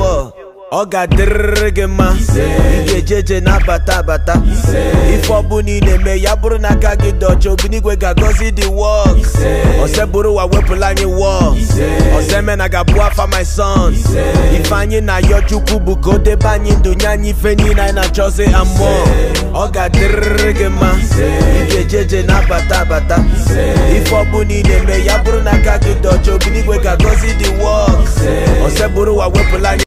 wall ọ ga-adịrịrị gị mma ị ga-eje eje na-abata abata ife ọbụla ị na-eme ya bụrụ na aka gị dị ọcha obinigwe ga-agọzi the work ọsẹ bụrụ ụwa wepụla anyị wall ọsẹ eme na ga-abụ afa my son ife anyị na-ayọ chukwu bụ ka o debe anyị ndụ nye anyị ife niile anyị na-achọzi amụọ ọ ga-adịrịrị gị mma ị ga-eje eje na-abata abata ife ọbụla ị na-eme ya bụrụ na aka gị dị ọcha obinigwe ga-agọzi the work ọsẹ bụrụ ụwa wepụla anyị